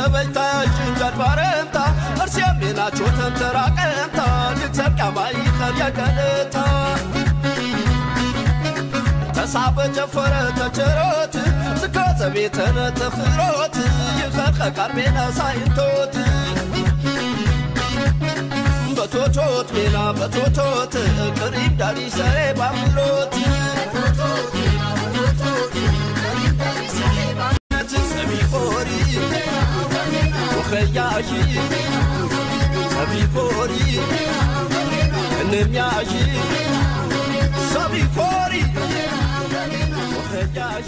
የሰበይታ ጅንጀር ባረምታ እርሴም ናቸው ተንተራቀምታ ልትሰርቃማ ይኸር የቀልታ ተሳበ ጨፈረ ተቸሮት ዝከዘ ቤተነ ተኽሮት ይኸር ከቃርቤና ሳይንቶት በቶቶት ሜና በቶቶት ቅሪም ዳሪ ሰሬ ባምሎት ሰቢቆሪ ወኸያዢ ሰቢቆሪ እንሚያዢ ሰቢቆሪ ወኸያዢ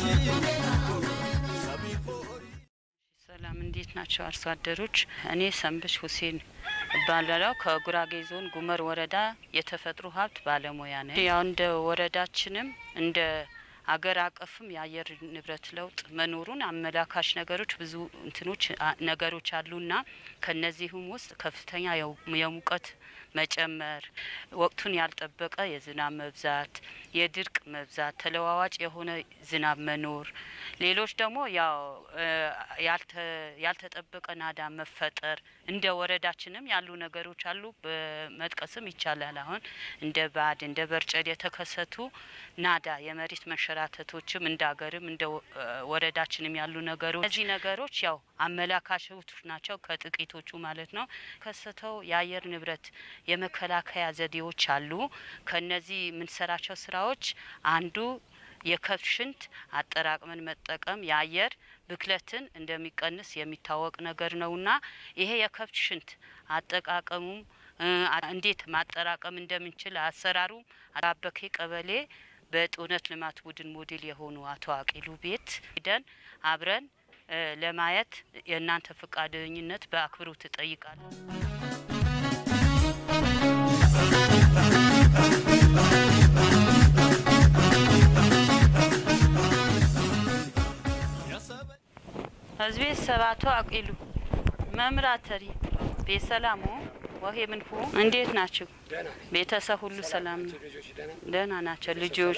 ሰቢቆሪ ሰላም እንዴት ናቸው አርሶ አደሮች? እኔ ሰንብሽ ሁሴን እባላለሁ ከጉራጌ ዞን ጉመር ወረዳ የተፈጥሮ ሀብት ባለሙያ ነኝ። ያው እንደ ወረዳችንም እንደ አገር አቀፍም የአየር ንብረት ለውጥ መኖሩን አመላካሽ ነገሮች ብዙ እንትኖች አ- ነገሮች አሉና ከነዚህም ውስጥ ከፍተኛ የው- የሙቀት መጨመር፣ ወቅቱን ያልጠበቀ የዝናብ መብዛት፣ የድርቅ መብዛት፣ ተለዋዋጭ የሆነ ዝናብ መኖር፣ ሌሎች ደግሞ ያው እ ያልተ- ያልተጠበቀ ናዳ መፈጠር እንደ ወረዳችንም ያሉ ነገሮች አሉ። በመጥቀስም ይቻላል። አሁን እንደ ባድ እንደ በርጨድ የተከሰቱ ናዳ የመሬት መንሸራተቶችም እንደ ሀገርም እንደ ወ- እ ወረዳችንም ያሉ ነገሮች እነዚህ ነገሮች ያው አመላካሾች ናቸው ከጥቂቶቹ ማለት ነው። ከሰተው የአየር ንብረት የመከላከያ ዘዴዎች አሉ። ከነዚህ የምንሰራቸው ስራዎች አንዱ የከብት ሽንት አጠራቅመን መጠቀም የአየር ብክለትን እንደሚቀንስ የሚታወቅ ነገር ነውና ይሄ የከብት ሽንት አጠቃቀሙም እ አ- እንዴት ማጠራቀም እንደምንችል አሰራሩ አበኬ ቀበሌ በእውነት ልማት ቡድን ሞዴል የሆኑ አቶ አቂሉ ቤት ሂደን አብረን እ ለማየት የእናንተ ፈቃደኝነት በአክብሮት እጠይቃለሁ። ህዝቤ ሰባቶ አቂሉ መምራተሪ ቤሰላሙ ወሄ ምንፉ እንዴት ናችሁ? ቤተሰብ ሁሉ ሰላም ነው? ደህና ናቸው ልጆች?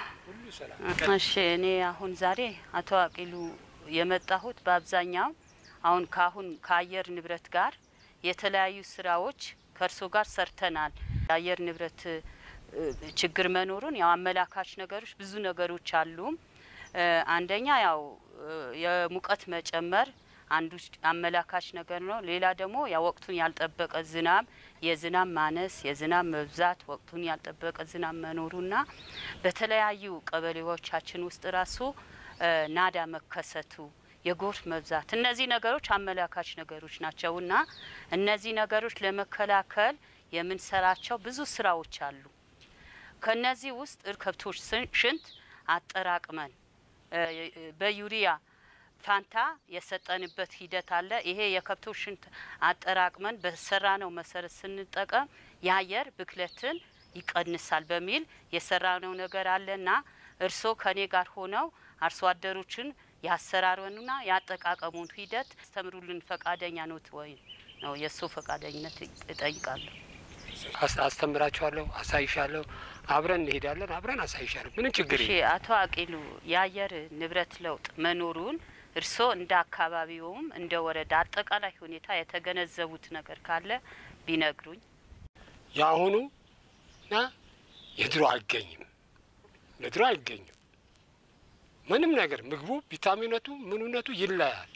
እሺ እኔ አሁን ዛሬ አቶ አቂሉ የመጣሁት በአብዛኛው አሁን ከአሁን ከአየር ንብረት ጋር የተለያዩ ስራዎች ከእርሶ ጋር ሰርተናል። የአየር ንብረት እ፣ ችግር መኖሩን ያው አመላካች ነገሮች ብዙ ነገሮች አሉ። እ፣ አንደኛ ያው እ፣ የሙቀት መጨመር አንዱ አመላካች ነገር ነው። ሌላ ደግሞ ያ ወቅቱን ያልጠበቀ ዝናብ፣ የዝናብ ማነስ፣ የዝናብ መብዛት፣ ወቅቱን ያልጠበቀ ዝናብ መኖሩና በተለያዩ ቀበሌዎቻችን ውስጥ ራሱ እ፣ ናዳ መከሰቱ የጎርፍ መብዛት እነዚህ ነገሮች አመላካች ነገሮች ናቸውና እነዚህ ነገሮች ለመከላከል የምንሰራቸው ብዙ ስራዎች አሉ። ከነዚህ ውስጥ ከብቶች ስን- ሽንት አጠራቅመን እ፣ በዩሪያ ፋንታ የሰጠንበት ሂደት አለ። ይሄ የከብቶች ሽንት አጠራቅመን በሰራነው መሰረት ስንጠቀም የአየር ብክለትን ይቀንሳል በሚል የሰራነው ነገር አለና እርስዎ ከኔ ጋር ሆነው አርሶ አደሮችን ያሰራሩንና ያጠቃቀሙን ሂደት አስተምሩልን ፈቃደኛ ኖት ወይ ነው የእሱ ፈቃደኝነት እጠይቃለሁ። አስ- አስተምራችኋለሁ፣ አሳይሻለሁ፣ አብረን እንሄዳለን፣ አብረን አሳይሻለሁ። ምንም ችግር እሺ የለም። አቶ አቂሉ የአየር ንብረት ለውጥ መኖሩን እርስዎ እንደ አካባቢውም እንደ ወረዳ አጠቃላይ ሁኔታ የተገነዘቡት ነገር ካለ ቢነግሩኝ። የአሁኑ እና የድሮ አይገኝም፣ ለድሮ አይገኝም። ምንም ነገር ምግቡ፣ ቪታሚነቱ፣ ምኑነቱ ይለያል።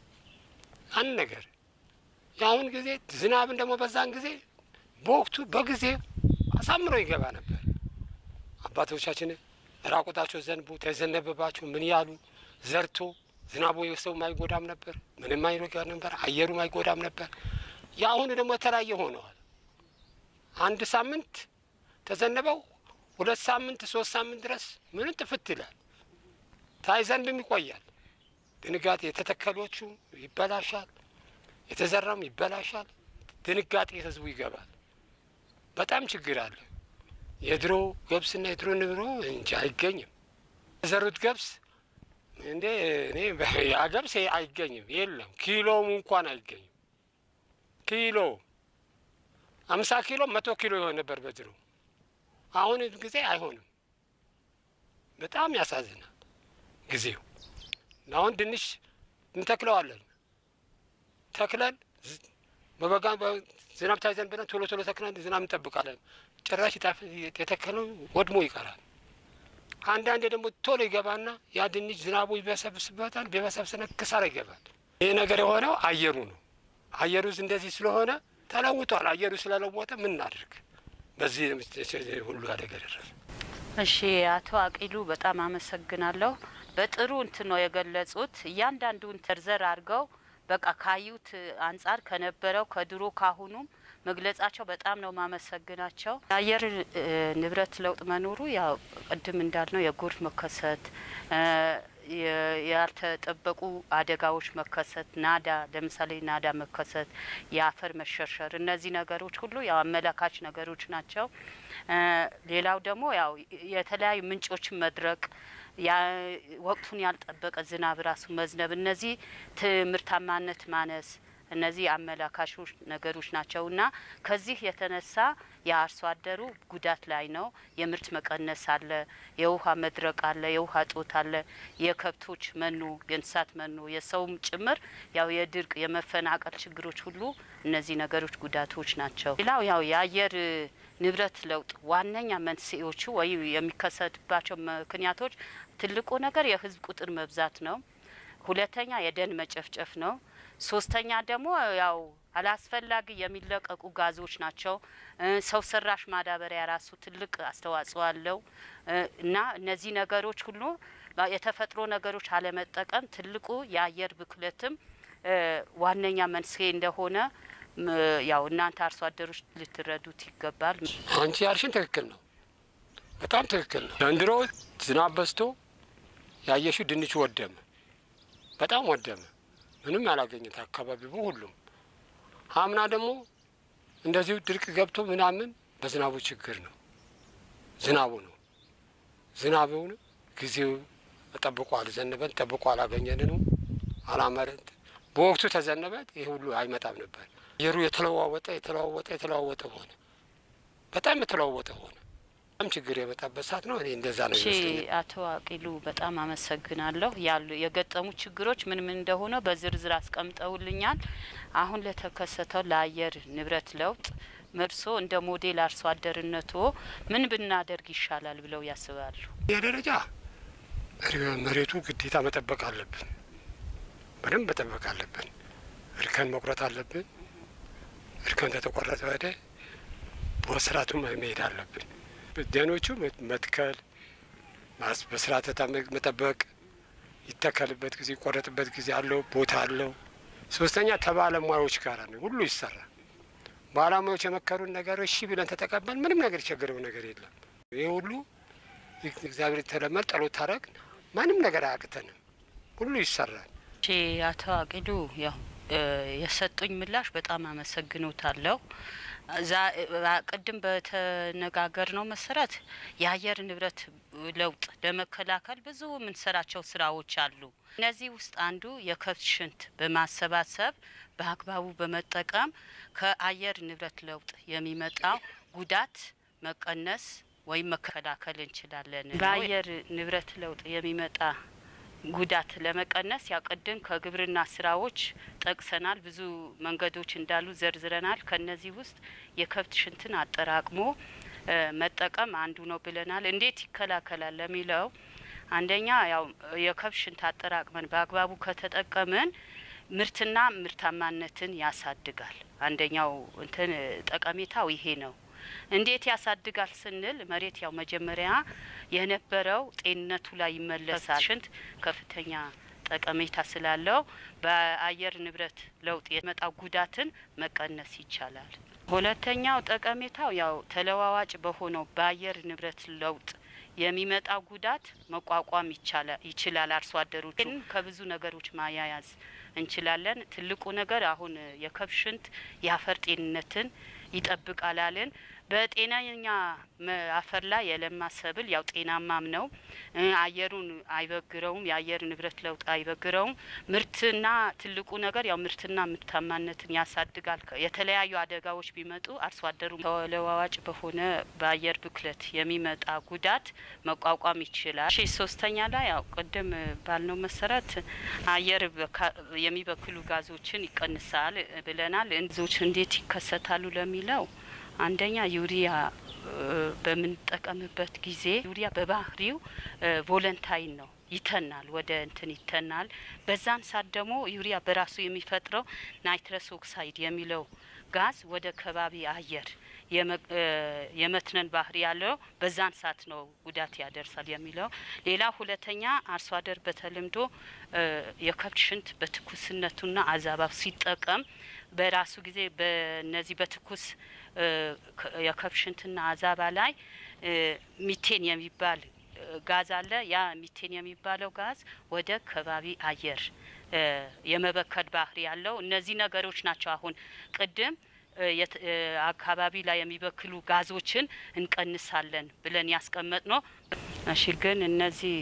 አንድ ነገር የአሁን ጊዜ ዝናብን ደግሞ በዛን ጊዜ በወቅቱ በጊዜ አሳምሮ ይገባ ነበር። አባቶቻችን ራቆታቸው ዘንቡ ተዘነበባቸው ምን ያሉ ዘርቶ ዝናቡ የሰው አይጎዳም ነበር፣ ምንም አይጎዳ ነበር፣ አየሩም አይጎዳም ነበር። የአሁኑ ደግሞ የተለያየ ሆነዋል። አንድ ሳምንት ተዘነበው ሁለት ሳምንት ሶስት ሳምንት ድረስ ምንም ጥፍት ይላል። ታይዘንብም ይቆያል። ድንጋጤ የተተከሎቹ ይበላሻል፣ የተዘራም ይበላሻል። ድንጋጤ ህዝቡ ይገባል። በጣም ችግር አለ። የድሮ ገብስና የድሮ ንብሮ እንጂ አይገኝም። የዘሩት ገብስ እንዴ እኔ ያ ገብስ አይገኝም፣ የለም ኪሎውም እንኳን አይገኝም። ኪሎ አምሳ ኪሎ መቶ ኪሎ ይሆን ነበር በድሮ። አሁን ጊዜ አይሆንም። በጣም ያሳዝናል ጊዜው። አሁን ድንሽ እንተክለዋለን ተክለን ዝ- በበጋ በ- ዝናብ ታይዘን ብለን ቶሎ ቶሎ ተክለን ዝናብ እንጠብቃለን። ጭራሽ የታፈ- የተከለው ወድሞ ይቀራል። አንዳንዴ ደግሞ ቶሎ ይገባና ያ ድንች ዝናቡ ይበሰብስበታል። ቢበሰብስነ ክሳራ ይገባል። ይህ ነገር የሆነው አየሩ ነው። አየሩ እንደዚህ ስለሆነ ተለውጧል። አየሩ ስለለወጠ ምን እናድርግ? በዚህ ሁሉ አደጋ ደረሰ። እሺ አቶ አቂሉ በጣም አመሰግናለሁ። በጥሩ እንትን ነው የገለጹት። እያንዳንዱን ዘርዘር አድርገው በቃ ካዩት አንጻር ከነበረው ከድሮ ካሁኑም መግለጻቸው በጣም ነው ማመሰግናቸው። የአየር እ, ንብረት ለውጥ መኖሩ ያው ቅድም እንዳልነው የጎርፍ መከሰት እ, የ- ያልተጠበቁ አደጋዎች መከሰት፣ ናዳ ለምሳሌ ናዳ መከሰት፣ የአፈር መሸርሸር፣ እነዚህ ነገሮች ሁሉ ያው አመላካች ነገሮች ናቸው። እ፣ ሌላው ደግሞ ያው የተለያዩ ምንጮችን መድረቅ ያ ወቅቱን ያልጠበቀ ዝናብ ራሱ መዝነብ፣ እነዚህ ትምህርታማነት ማነስ እነዚህ አመላካሾች ነገሮች ናቸው እና ከዚህ የተነሳ የአርሶ አደሩ ጉዳት ላይ ነው። የምርት መቀነስ አለ፣ የውሃ መድረቅ አለ፣ የውሃ እጦት አለ፣ የከብቶች መኖ፣ የእንስሳት መኖ፣ የሰውም ጭምር ያው የድርቅ የመፈናቀል ችግሮች ሁሉ እነዚህ ነገሮች ጉዳቶች ናቸው። ሌላው ያው የአየር ንብረት ለውጥ ዋነኛ መንስኤዎቹ ወይም የሚከሰትባቸው ምክንያቶች ትልቁ ነገር የህዝብ ቁጥር መብዛት ነው። ሁለተኛ የደን መጨፍጨፍ ነው። ሶስተኛ ደግሞ ያው አላስፈላጊ የሚለቀቁ ጋዞች ናቸው። እ፣ ሰው ሰራሽ ማዳበሪያ ራሱ ትልቅ አስተዋጽኦ አለው እ፣ እና እነዚህ ነገሮች ሁሉ ባ- የተፈጥሮ ነገሮች አለመጠቀም ትልቁ የአየር ብክለትም እ፣ ዋነኛ መንስኤ እንደሆነ ም፣ ያው እናንተ አርሶ አደሮች ልትረዱት ይገባል። አንቺ ያልሽን ትክክል ነው፣ በጣም ትክክል ነው። ዘንድሮ ዝናብ በዝቶ ያየሽው ድንቹ ወደመ፣ በጣም ወደመ። ምንም ያላገኘት አካባቢ ሁሉም። አምና ደግሞ እንደዚሁ ድርቅ ገብቶ ምናምን በዝናቡ ችግር ነው። ዝናቡ ነው ዝናቡን ጊዜው ጠብቆ አልዘነበን፣ ጠብቆ አላገኘንንም፣ አላመረን። በወቅቱ ተዘነበት ይህ ሁሉ አይመጣም ነበር። አየሩ የተለዋወጠ የተለዋወጠ የተለዋወጠ ሆነ። በጣም የተለዋወጠ ሆነ። በጣም ችግር የመጣበት ሰዓት ነው። እኔ እንደዛ ነው እሺ ይመስለኛል። አቶ አቂሉ በጣም አመሰግናለሁ። ያሉ የገጠሙ ችግሮች ምን ምን እንደሆነ በዝርዝር አስቀምጠውልኛል። አሁን ለተከሰተው ለአየር ንብረት ለውጥ መርሶ እንደ ሞዴል አርሶ አደርነቶ ምን ብናደርግ ይሻላል ብለው ያስባሉ? የደረጃ መሬቱ ግዴታ መጠበቅ አለብን። በደንብ መጠበቅ አለብን። እርከን መቁረጥ አለብን። እርከን ከተቆረጠ ወደ በስርዓቱ መሄድ አለብን። ደኖቹ መትከል ማስ በስርዓተ ታም- መጠበቅ ይተከልበት ጊዜ ይቆረጥበት ጊዜ አለው ቦታ አለው። ሶስተኛ ከባለሙያዎች ጋር ነው ሁሉ ይሰራል። ባለሙያዎች የመከሩን ነገር እሺ ብለን ተጠቀበል ምንም ነገር የቸገረው ነገር የለም። ይህ ሁሉ እግዚአብሔር ተለመድ ጸሎት ታረግ ማንም ነገር አያቅተንም። ሁሉ ይሰራል። እሺ አቶ አቂሉ ያው እ የሰጡኝ ምላሽ በጣም አመሰግኖታለሁ። እዛ ቅድም በተነጋገር ነው መሰረት የአየር ንብረት ለውጥ ለመከላከል ብዙ የምንሰራቸው ስራዎች አሉ። እነዚህ ውስጥ አንዱ የከብት ሽንት በማሰባሰብ በአግባቡ በመጠቀም ከአየር ንብረት ለውጥ የሚመጣው ጉዳት መቀነስ ወይም መከላከል እንችላለን። በአየር ንብረት ለውጥ የሚመጣ ጉዳት ለመቀነስ ያው ቅድም ከግብርና ስራዎች ጠቅሰናል። ብዙ መንገዶች እንዳሉ ዘርዝረናል። ከነዚህ ውስጥ የከብት ሽንትን አጠራቅሞ እ መጠቀም አንዱ ነው ብለናል። እንዴት ይከላከላል ለሚለው አንደኛ ያው የከብት ሽንት አጠራቅመን በአግባቡ ከተጠቀምን ምርትና ምርታማነትን ያሳድጋል። አንደኛው እንትን ጠቀሜታው ይሄ ነው። እንዴት ያሳድጋል ስንል መሬት ያው መጀመሪያ የነበረው ጤንነቱ ላይ ይመለሳል። ሽንት ከፍተኛ ጠቀሜታ ስላለው በአየር ንብረት ለውጥ የመጣው ጉዳትን መቀነስ ይቻላል። ሁለተኛው ጠቀሜታው ያው ተለዋዋጭ በሆነው በአየር ንብረት ለውጥ የሚመጣው ጉዳት መቋቋም ይቻላል ይችላል። አርሶ አደሮቹ ግን ከብዙ ነገሮች ማያያዝ እንችላለን። ትልቁ ነገር አሁን የከብት ሽንት የአፈር ጤንነትን ይጠብቃል አልን። በጤናኛ መ- አፈር ላይ የለማ ሰብል ያው ጤናማም ነው። እ፣ አየሩን አይበግረውም። የአየር ንብረት ለውጥ አይበግረውም። ምርትና ትልቁ ነገር ያው ምርትና ምርታማነትን ያሳድጋል። ከ- የተለያዩ አደጋዎች ቢመጡ አርሶ አደሩ ተለዋዋጭ በሆነ በአየር ብክለት የሚመጣ ጉዳት መቋቋም ይችላል። እሺ ሶስተኛ ላይ ያው ቅድም ባልነው መሰረት አየር በካ- የሚበክሉ ጋዞችን ይቀንሳል ብለናል። እንዞች እንዴት ይከሰታሉ ለሚለው አንደኛ ዩሪያ እ፣ በምንጠቀምበት ጊዜ ዩሪያ በባህሪው እ፣ ቮለንታይን ነው ይተናል፣ ወደ እንትን ይተናል። በዛን ሰዓት ደግሞ ዩሪያ በራሱ የሚፈጥረው ናይትረስ ኦክሳይድ የሚለው ጋዝ ወደ ከባቢ አየር የመ- እ፣ የመትነን ባህሪ ያለው በዛን ሰዓት ነው ጉዳት ያደርሳል የሚለው። ሌላ ሁለተኛ አርሶ አደር በተለምዶ እ፣ የከብት ሽንት በትኩስነቱና አዛባብ ሲጠቀም በራሱ ጊዜ በነዚህ በትኩስ እ፣ ከ- የከብት ሽንትና አዛባ ላይ እ፣ ሚቴን የሚባል እ፣ ጋዝ አለ። ያ ሚቴን የሚባለው ጋዝ ወደ ከባቢ አየር እ፣ የመበከል ባህሪ ያለው እነዚህ ነገሮች ናቸው። አሁን ቅድም እ፣ የት- እ፣ አካባቢ ላይ የሚበክሉ ጋዞችን እንቀንሳለን ብለን ያስቀመጥ ነው። እሺ ግን እነዚህ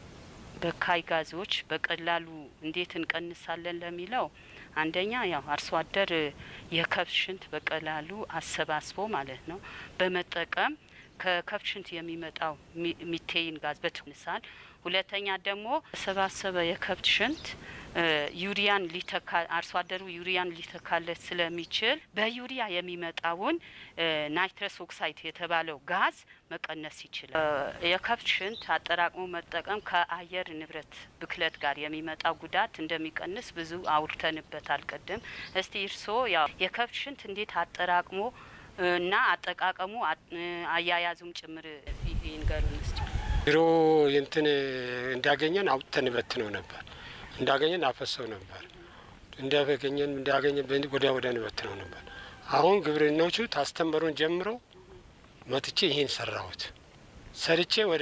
በካይ ጋዞች በቀላሉ እንዴት እንቀንሳለን ለሚለው አንደኛ ያው አርሶ አደር እ፣ የከብት ሽንት በቀላሉ አሰባስቦ ማለት ነው በመጠቀም ከከብት ሽንት የሚመጣው ሚ- ሚቴይን ጋዝ በትንሳል። ሁለተኛ ደግሞ ተሰባሰበ የከብት ሽንት እ፣ ዩሪያን ሊተካ አርሶ አደሩ ዩሪያን ሊተካለት ስለሚችል በዩሪያ የሚመጣውን እ፣ ናይትረስ ኦክሳይድ የተባለው ጋዝ መቀነስ ይችላል። እ፣ የከብት ሽንት አጠራቅሞ መጠቀም ከአየር ንብረት ብክለት ጋር የሚመጣው ጉዳት እንደሚቀንስ ብዙ አውርተንበታል ቅድም። እስቲ እርስዎ ያው የከብት ሽንት እንዴት አጠራቅሞ እ፣ እና አጠቃቀሙ አ- እ፣ አያያዙም ጭምር ይ- ይንገሩን እስቲ። ድሮ እንትን እንዳገኘን አውጥተን በትነው ነበር። እንዳገኘን አፈሰው ነበር። እንዳገኘን እንዳገኘን በን- ወዲያ ወዲያ በትነው ነበር። አሁን ግብርናዎቹ ታስተምሩን ጀምሮ መጥቼ ይህን ሰራሁት። ሰርቼ ወደ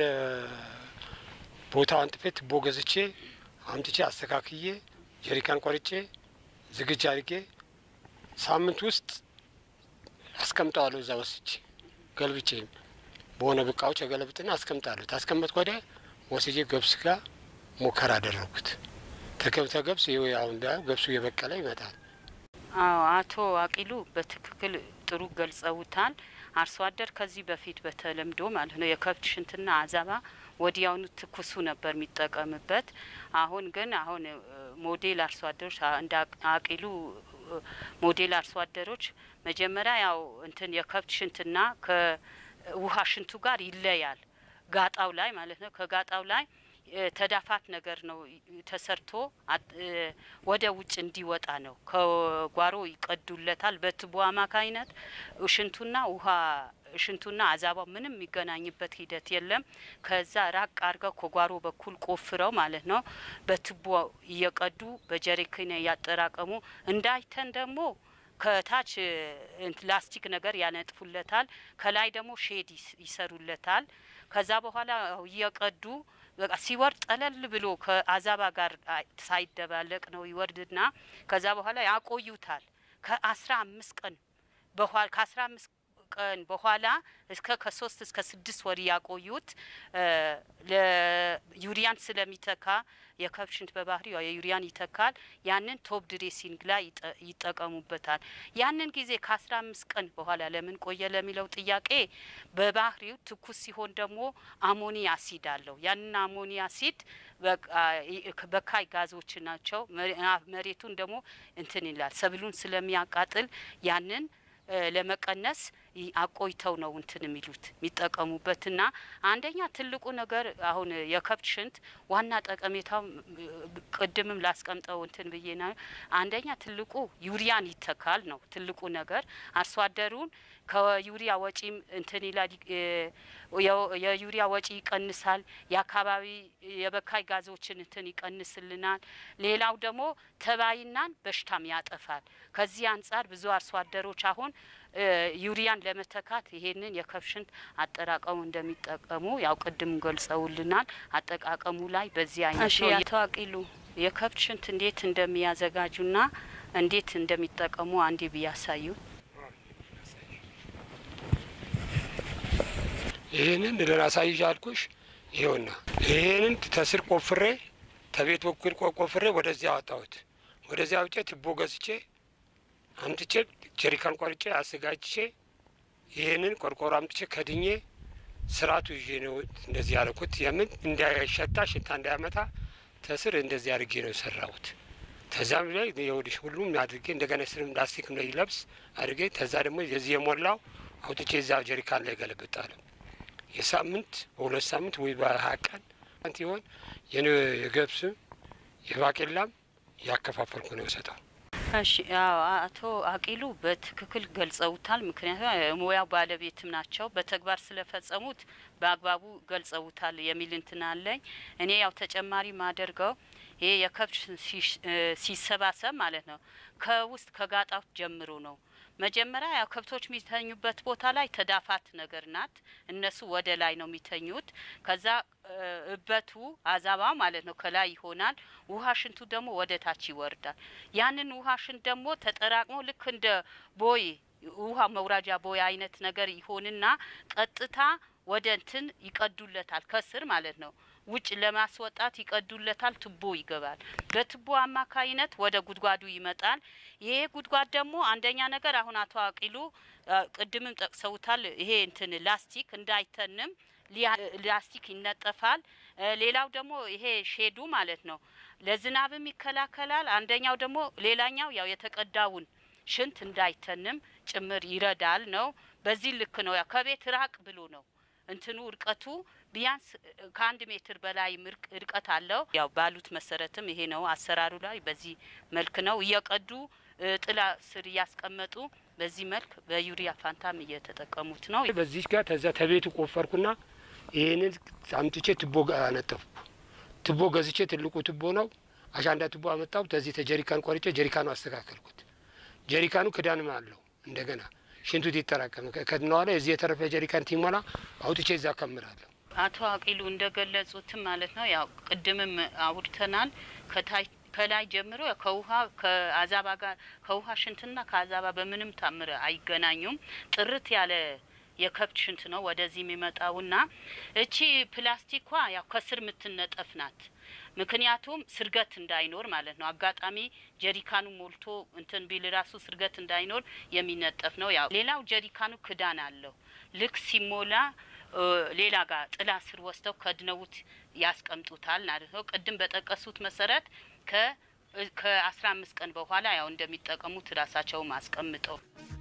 ቦታው አንጥፌ ትቦ ገዝቼ አምጥቼ አስተካክዬ ጀሪካን ቆርጬ ዝግጅ አድርጌ ሳምንት ውስጥ አስቀምጠዋለሁ። እዛ ወስጄ ገልብጬ በሆነ ብቃዎች የገለብጥና አስቀምጣለሁ። ታስቀመጥኩ ወዲያ ወስጄ ገብስ ጋር ሙከራ አደረጉት። ተገብተ ገብስ ይኸው አሁን እንዳየው ገብሱ እየበቀለ ይመጣል። አዎ አቶ አቂሉ በትክክል ጥሩ ገልጸውታል። አርሶ አደር ከዚህ በፊት በተለምዶ ማለት ነው የከብት ሽንትና አዛባ ወዲያውኑ ትኩሱ ነበር የሚጠቀምበት። አሁን ግን አሁን እ፣ ሞዴል አርሶ አደሮች አ- እንደ አቅ- አቂሉ እ፣ ሞዴል አርሶ አደሮች መጀመሪያ ያው እንትን የከብት ሽንትና ከውሃ ሽንቱ ጋር ይለያል። ጋጣው ላይ ማለት ነው ከጋጣው ላይ እ፣ ተዳፋት ነገር ነው ይ- ተሰርቶ አጥ- እ፣ ወደ ውጭ እንዲወጣ ነው። ከጓሮ ይቀዱለታል በትቦ አማካኝነት ሽንቱና ውሃ ሽንቱና አዛባው ምንም የሚገናኝበት ሂደት የለም። ከዛ ራቅ አድርገው ከጓሮ በኩል ቆፍረው ማለት ነው በትቦ እየቀዱ በጀሪካን እያጠራቀሙ እንዳይተን ደግሞ ከታች እ፣ እንት ላስቲክ ነገር ያነጥፉለታል። ከላይ ደግሞ ሼድ ይስ- ይሰሩለታል። ከዛ በኋላ ያው እየቀዱ በቃ ሲወርድ ጠለል ብሎ ከአዛባ ጋር አይ- ሳይደባለቅ ነው ይወርድና ከዛ በኋላ ያቆዩታል ከአስራ አምስት ቀን በኋላ ከአስራ አምስት ቀን በኋላ እስከ ከሶስት እስከ ስድስት ወር ያቆዩት እ፣ ለዩሪያን ስለሚተካ የከብት ሽንት በባህሪ ያው የዩሪያን ይተካል። ያንን ቶፕ ድሬሲንግ ላይ ይጠ- ይጠቀሙበታል። ያንን ጊዜ ከአስራ አምስት ቀን በኋላ ለምን ቆየ ለሚለው ጥያቄ በባህሪው ትኩስ ሲሆን ደግሞ አሞኒ አሲድ አለው። ያንን አሞኒ አሲድ በቃ ይ- በካይ ጋዞች ናቸው። መሬ- አ- መሬቱን ደግሞ እንትን ይላል ሰብሉን ስለሚያቃጥል ያንን እ፣ ለመቀነስ ይ- አቆይተው ነው እንትን የሚሉት የሚጠቀሙበትና አንደኛ ትልቁ ነገር አሁን የከብት ሽንት ዋና ጠቀሜታው እ፣ ቅድምም ላስቀምጠው እንትን ብዬ ና አንደኛ ትልቁ ዩሪያን ይተካል ነው ትልቁ ነገር አርሶ አደሩን ከዩሪያ ወጪም እንትን ይላል እ፣ የ- የዩሪያ ወጪ ይቀንሳል። የአካባቢ የበካይ ጋዞችን እንትን ይቀንስልናል። ሌላው ደግሞ ተባይናን በሽታም ያጠፋል። ከዚህ አንጻር ብዙ አርሶ አደሮች አሁን እ፣ ዩሪያን ለመተካት ይሄንን የከብት ሽንት አጠራቀሙ እንደሚጠቀሙ ያው ቅድም ገልጸውልናል። አጠቃቀሙ ላይ በዚህ አይነት እሺ፣ ነው። አቶ የከብት ሽንት እንዴት እንደሚያዘጋጁና እንዴት እንደሚጠቀሙ አንዴ ቢያሳዩ። ይህንን ልናሳይሽ አልኩሽ። ይኸውና ይህንን ተስር ቆፍሬ ተቤት በኩል ቆ- ቆፍሬ ወደዚያ አወጣሁት። ወደዚያ አውጬ ትቦ ገዝቼ አምጥቼ ጀሪካን ቆርጬ አዘጋጅቼ ይህንን ቆርቆሮ አምጥቼ ከድኜ ስርዓቱ ይዤ ነው እንደዚህ ያደረኩት። የምን እንዳይሸታ ሽታ እንዳያመጣ ተስር እንደዚህ አድርጌ ነው የሰራሁት። ተዛም ላይ የወዲሽ ሁሉም አድርጌ እንደገና ስርም ላስቲክ ነው ይለብስ አድርጌ ተዛ ደግሞ የዚህ የሞላው አውጥቼ እዛ ጀሪካን ላይ ገለብጣለሁ። የሳምንት በሁለት ሳምንት ወይ በሀያ ቀን ሲሆን የገብስም የባቄላም ያከፋፈልኩ ነው የሰጠው። እሺ ያው አቶ አቂሉ በትክክል ገልጸውታል። ምክንያቱም የሙያው ባለቤትም ናቸው። በተግባር ስለፈጸሙት በአግባቡ ገልጸውታል የሚል እንትን አለኝ። እኔ ያው ተጨማሪ ማደርገው ይሄ የከብት ሲሽ- እ ሲሰባሰብ ማለት ነው ከውስጥ ከጋጣው ጀምሮ ነው። መጀመሪያ ያው ከብቶች የሚተኙበት ቦታ ላይ ተዳፋት ነገር ናት። እነሱ ወደ ላይ ነው የሚተኙት። ከዛ እ እበቱ አዛባ ማለት ነው ከላይ ይሆናል። ውሃ ሽንቱ ደግሞ ወደ ታች ይወርዳል። ያንን ውሃ ሽንት ደግሞ ተጠራቅሞ ልክ እንደ ቦይ ውሃ መውራጃ ቦይ አይነት ነገር ይሆንና ቀጥታ ወደ እንትን ይቀዱለታል ከስር ማለት ነው። ውጭ ለማስወጣት ይቀዱለታል። ቱቦ ይገባል። በቱቦ አማካይነት ወደ ጉድጓዱ ይመጣል። ይሄ ጉድጓድ ደግሞ አንደኛ ነገር አሁን አቶ አቂሉ አ፣ ቅድምም ጠቅሰውታል። ይሄ እንትን ላስቲክ እንዳይተንም ሊያ- ላስቲክ ይነጠፋል። እ፣ ሌላው ደግሞ ይሄ ሼዱ ማለት ነው ለዝናብም ይከላከላል። አንደኛው ደግሞ ሌላኛው ያው የተቀዳውን ሽንት እንዳይተንም ጭምር ይረዳል ነው። በዚህ ልክ ነው ያው ከቤት ራቅ ብሎ ነው እንትኑ እርቀቱ ቢያንስ እ፣ ከአንድ ሜትር በላይ ምርቅ እርቀት አለው። ያው ባሉት መሰረትም ይሄ ነው አሰራሩ ላይ በዚህ መልክ ነው እየቀዱ እ፣ ጥላ ስር እያስቀመጡ በዚህ መልክ በዩሪያ ፋንታም እየተጠቀሙት ነው። በዚህ ጋር ተዛ ተቤቱ ቆፈርኩና ይህንን አምጥቼ ትቦ ጋ- አነጠፍኩ። ትቦ ገዝቼ ትልቁ ትቦ ነው። አሻንዳ ትቦ አመጣሁ። ተዚህ ተጀሪካን ቆርጬ ጀሪካኑ አስተካከልኩት። ጀሪካኑ ክዳንም አለው እንደገና ሽንቱት ይጠራቀም ከድነዋላ የዚህ የተረፈ ጀሪካን ቲሞላ አውጥቼ እዛ ከምራለሁ። አቶ አቂሉ እንደገለጹትም ማለት ነው ያው ቅድምም አውርተናል። ከታይ ከላይ ጀምሮ ያው ከውሃ ከአዛባ ጋር ከውሃ ሽንትና ከአዛባ በምንም ታምር አይገናኙም። ጥርት ያለ የከብት ሽንት ነው ወደዚህ የሚመጣውና እቺ ፕላስቲኳ ያው ከስር የምትነጠፍ ናት። ምክንያቱም ስርገት እንዳይኖር ማለት ነው። አጋጣሚ ጀሪካኑ ሞልቶ እንትን ቢል ራሱ ስርገት እንዳይኖር የሚነጠፍ ነው። ያው ሌላው ጀሪካኑ ክዳን አለው። ልክ ሲሞላ እ፣ ሌላ ጋር ጥላ ስር ወስደው ከድነውት ያስቀምጡታል ማለት ነው። ቅድም በጠቀሱት መሰረት ከ ከአስራ አምስት ቀን በኋላ ያው እንደሚጠቀሙት ራሳቸውም አስቀምጠው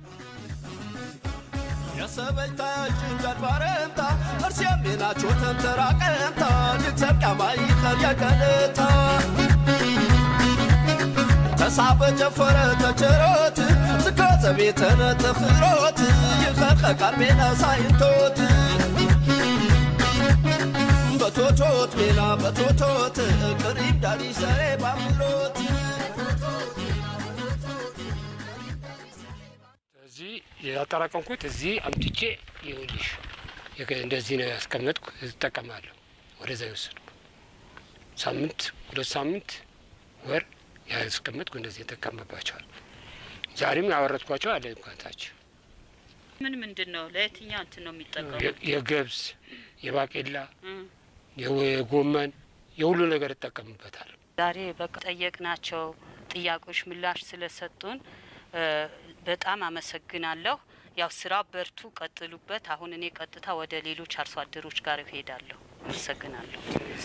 የሰበይታ ጭንቀት ባረምታ እርሴም ናቸው ተንተራቀምታ ልትሰብቃ ማይኸል የቀልታ ተሳበ ጀፈረ ተቸሮት ዝከዘ ቤተነ ተኽሮት ይኸኸ ቃርቤና ሳይንቶት በቶቶት ሜና በቶቶት ቅሪብ ዳሪሰሬ ባምሎት እዚህ ያጠራቀምኩት እዚህ አምጥቼ ይኸውልሽ የከ- እንደዚህ ነው ያስቀመጥኩ። እጠቀማለሁ። ወደዛ የወሰድኩ ሳምንት ሁለት ሳምንት ወር ያስቀመጥኩ እንደዚህ እጠቀምባቸዋል። ዛሬም ያወረድኳቸው አለ እንኳንታች ምን ምንድን ነው ለየትኛው እንትን ነው የሚጠቀሙት? የገብስ የባቄላ እም። የወ- የጎመን የሁሉ ነገር እጠቀምበታል። ዛሬ በቃ ጠየቅናቸው ጥያቄዎች ምላሽ ስለሰጡን እ፣ በጣም አመሰግናለሁ። ያው ስራው በርቱ፣ ቀጥሉበት። አሁን እኔ ቀጥታ ወደ ሌሎች አርሶ አደሮች ጋር እሄዳለሁ። አመሰግናለሁ።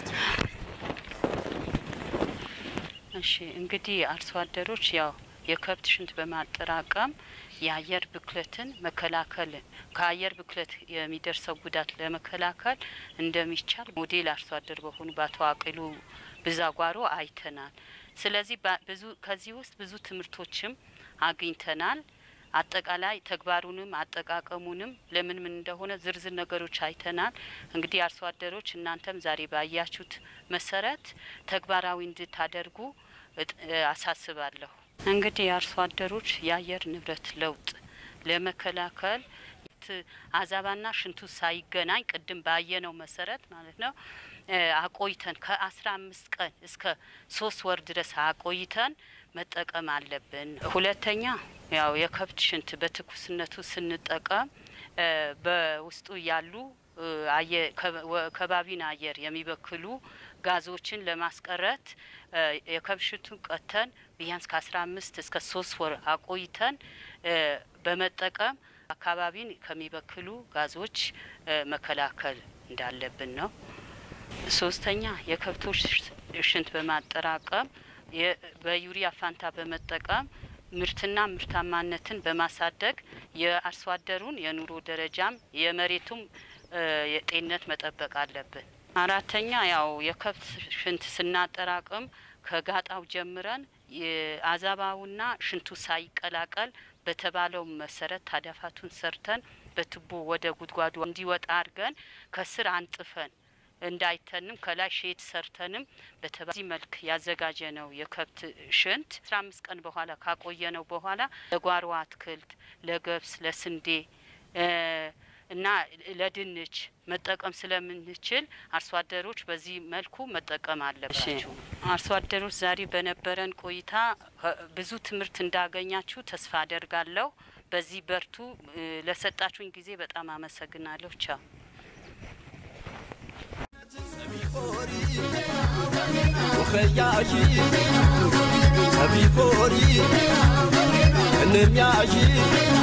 እሺ እንግዲህ አርሶ አደሮች ያው የከብት ሽንት በማጠራቀም የአየር ብክለትን መከላከል ከአየር ብክለት የሚደርሰው ጉዳት ለመከላከል እንደሚቻል ሞዴል አርሶ አደር በሆኑ በአቶ አቂሉ ብዛጓሮ አይተናል። ስለዚህ ባ- ብዙ ከዚህ ውስጥ ብዙ ትምህርቶችም አግኝተናል። አጠቃላይ ተግባሩንም አጠቃቀሙንም ለምን ምን እንደሆነ ዝርዝር ነገሮች አይተናል። እንግዲህ አርሶ አደሮች እናንተም ዛሬ ባያችሁት መሰረት ተግባራዊ እንድታደርጉ እጥ- አሳስባለሁ። እንግዲህ የአርሶ አደሮች የአየር ንብረት ለውጥ ለመከላከል ት- አዛባና ሽንቱ ሳይገናኝ ቅድም ባየነው መሰረት ማለት ነው እ፣ አቆይተን ከአስራ አምስት ቀን እስከ ሶስት ወር ድረስ አቆይተን መጠቀም አለብን። ሁለተኛ ያው የከብት ሽንት በትኩስነቱ ስንጠቀም እ፣ በውስጡ ያሉ ከባቢን አየር የሚበክሉ ጋዞችን ለማስቀረት የከብት ሽንቱን ቀተን ቢያንስ ከአስራ አምስት እስከ ሶስት ወር አቆይተን በመጠቀም አካባቢን ከሚበክሉ ጋዞች መከላከል እንዳለብን ነው። ሶስተኛ የከብቶች ሽንት በማጠራቀም በዩሪያ ፋንታ በመጠቀም ምርትና ምርታማነትን በማሳደግ የአርሶ አደሩን የኑሮ ደረጃም የመሬቱም የጤንነት መጠበቅ አለብን። አራተኛ ያው የከብት ሽንት ስናጠራቅም ከጋጣው ጀምረን አዛባውና ሽንቱ ሳይቀላቀል በተባለው መሰረት ታዳፋቱን ሰርተን በቱቦ ወደ ጉድጓዱ እንዲወጣ አድርገን ከስር አንጥፈን እንዳይተንም ከላይ ሼድ ሰርተንም በዚህ መልክ ያዘጋጀ ነው የከብት ሽንት አስራ አምስት ቀን በኋላ ካቆየ ነው በኋላ ለጓሮ አትክልት፣ ለገብስ፣ ለስንዴ እና ለድንች መጠቀም ስለምንችል አርሶ አደሮች በዚህ መልኩ መጠቀም አለባቸው። አርሶ አደሮች ዛሬ በነበረን ቆይታ ብዙ ትምህርት እንዳገኛችሁ ተስፋ አደርጋለሁ። በዚህ በርቱ። ለሰጣችሁኝ ጊዜ በጣም አመሰግናለሁ። ቻው። ወኸያሺ ሰቢኮሪ እንሚያሺ